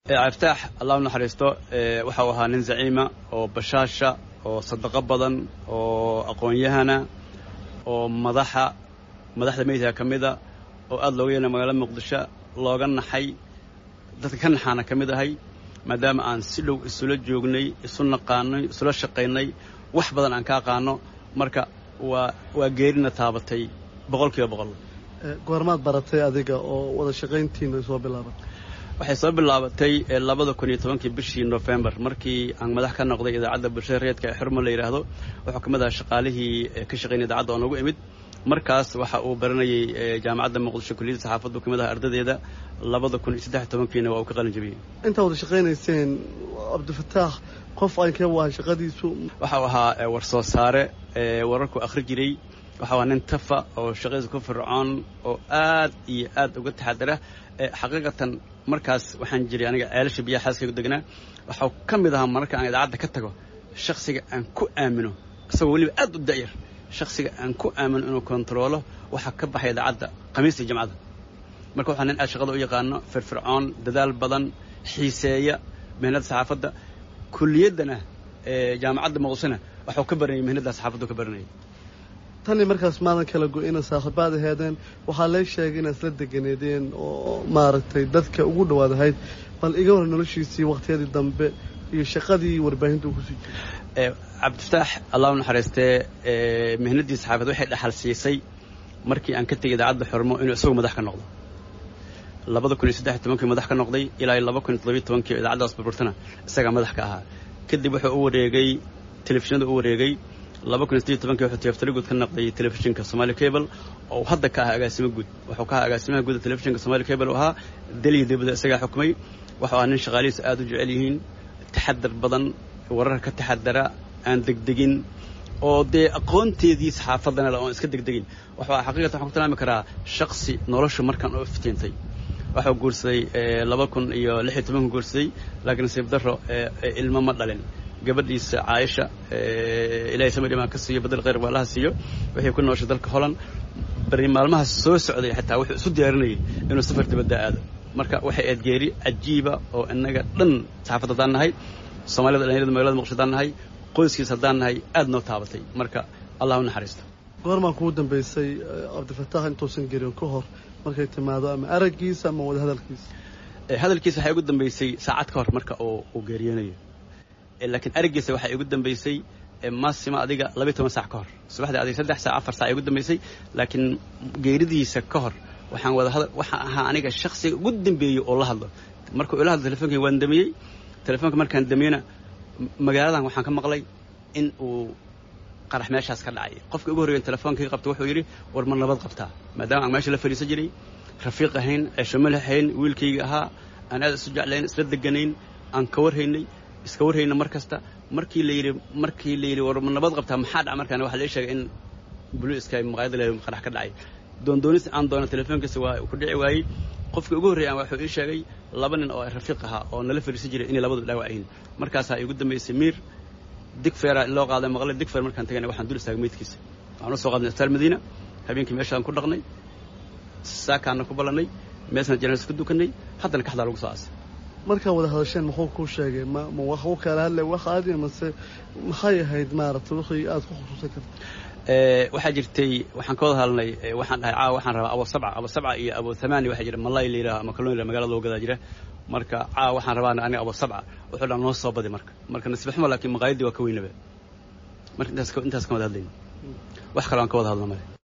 aftaax allah u naxariisto waxau ahaa nin zaciima oo bashaasha oo sadaqo badan oo aqoon-yahana oo madaxa madaxda meydka ka mida oo aada looga yeena magaalada muqdisho looga naxay dadka ka naxaana ka mid ahay maadaama aan si dhow isula joognay isu naqaanay isula shaqaynay wax badan aan ka aqaano marka waa waa geerina taabatay boqol kiiba boqol goormaad baratay adiga oo wada shaqayntiina soo bilaabatay waxay soo bilaabatay labada kun iyo tobankii bishii nofembar markii aan madax ka noqday idaacadda bulshada reedka ee xurmo la yidhaahdo wuxuu ka mid aha shaqaalihii ka shaqaynaya idaacadda oo noogu imid markaas waxa uu baranayay jaamacadda muqdisho kulliyadda saxaafaddu ka mid aha ardadeeda labada kun iyo saddex tobankiina waa uu ka qalin jabiyey intaa wada shaqaynayseen cabdifataax qof aynka waa shaqadiisu waxau ahaa war soo saare wararku akhri jiray waxau ahaa nin tafa oo shaqadiisa ku fircoon oo aad iyo aad uga taxadara xaqiiqatan markaas waxaan jiray aniga ceelasha biyaha xaaskaygu degnaa waxau ka mid ahaa mararka aan idaacadda ka tago shaksiga aan ku aamino isagoo weliba aad u da'yar shaksiga aan ku aamino inuu kontaroolo waxaa ka baxay idaacadda khamiista iyo jamcada marka waxaa nin aad shaqada u yaqaano firfircoon dadaal badan xiiseeya mihnadda saxaafadda kuliyaddana jaamacadda muqdishona waxuu ka baranayay mihnadda saxaafaddu ka baranayay tanii markaas maadan kala go-ina saaxiibaad aheedeen waxaa lee sheegay inaad isla deganeedeen oo maaragtay dadka ugu dhowaad ahayd bal iga hor noloshiisii wakhtiyadii dambe iyo shaqadii warbaahinta uu kusii jiray cabdifataax allah u naxariistee mihnaddii saxaafad waxay dhaxal siisay markii aan ka tegay idaacadda xormo inuu isagu madax ka noqdo labada kun iyo saddex tobankii madax ka noqday ilaa laba kun iyo toddobiyo tobankii idaacaddaas burburtana isagaa madax ka ahaa kadib wuxuu u wareegay telefishinada u wareegay laba kun iyo sideed tobankii wuxuu tiyaftari guud ka noqday telefishinka somali cable oo hadda ka ahaa agaasimo guud wuxuu ka ahaa agaasimaha guuda telefishinka somali cable oo ahaa daliya dibadda isagaa xukumay wuxuu ahaa nin shaqaalihiisa aada u jecel yihiin taxadar badan wararka ka taxadara aan degdegin oo dee aqoonteedii saxaafadana le oon iska degdegin wuxuu ahaa xaqiiqatan waxaan ku tilmaami karaa shaksi nolosha markaan oo iftiintay waxuu guursaday laba kun iyo lix iyo tobanku guursaday laakiin nasiib darro ilmo ma dhalin gabadhiisa caaisha ilahay samarimaan ka siiyo badel khayr baalaha siiyo waxay ku nooshay dalka holland bari maalmahaas soo socday xitaa wuxuu isu diyaarinayay inuu safar dibadda aado marka waxay aad geeri cajiiba oo innaga dhan saxaafad haddaan nahay soomaalida dhalinyarada magalada muqdisho haddaan nahay qoyskiis haddaan nahay aad noo taabatay marka allah u naxariisto goormaan kugu dambaysay cabdifataax intuusan gerin ka hor markay timaado ama araggiisa ama wada hadalkiisa hadalkiisa waxay ugu dambaysay saacad ka hor marka uu geeriyoonayo laakiin araggiisa waxay igu dambaysay maasima adiga labiy toban sac ka hor subaxdii adiga saddex sac afar sac igu dambaysay laakiin geeridiisa ka hor waxaan wada hadal waxaan ahaa aniga shaksiga ugu dambeeyey oo la hadlo markuu ila hadlo telefonkii waan damiyey telefoonka markaan damiyeyna magaaladan waxaan ka maqlay in uu qarax meeshaas ka dhacay qofka ugu horreeyan telefonkii qabta wuxuu yidhi war ma nabad qabtaa maadaama aan meesha la fadhiisan jiray rafiiq ahayn ceeshomali ahayn wiilkayga ahaa aan aad isu jeclayn isla deganayn aan ka warhaynay iska warhayna mar kasta markii la yidhi markii la yidhi war ma nabad qabtaa maxaa dhaca markaan waxa la sheegay in boliiska maqaayada le qarax ka dhacay doondoonis aan doono telefoonkiisa waa ku dhici waayey qofkii ugu horreeyaan wuxuu ii sheegay laba nin oo rafiiq ahaa oo nala fadhiisan jiray inay labadu dhaawac yihiin markaasaa igu dambaysay miir digfeera in loo qaaday maqlay digfeer markaan tagayna waxaan dul istaagay meydkiisa waxaan u soo qaadnay isbitaal madiina habeenkii meeshaan ku dhaqnay saakaana ku ballannay meesna janaas ku dukanay haddana kaxdaa lagu soo aasay markaa wada hadasheen muxuu kuu sheegay ma ma wax u kala hadlay wax aadi mase maxay ahayd maaragtay wixii aad ku khusuusan karta waxaa jirtay waxaan ka wada hadalnay waxaan dhahay caawa waxaan rabaa abo sabca abo sabca iyo abo thamaani waxaa jira malay la yidhaha ama kalluun la magaalada loo gadaa jira marka caawa waxaan rabaa aniga abo sabca wuxuu dhan noo soo badi marka marka nasiib xumo laakiin maqaayaddii waa ka weynaba marka intaas intaas ka wada hadlayna wax kale aan ka wada hadlo male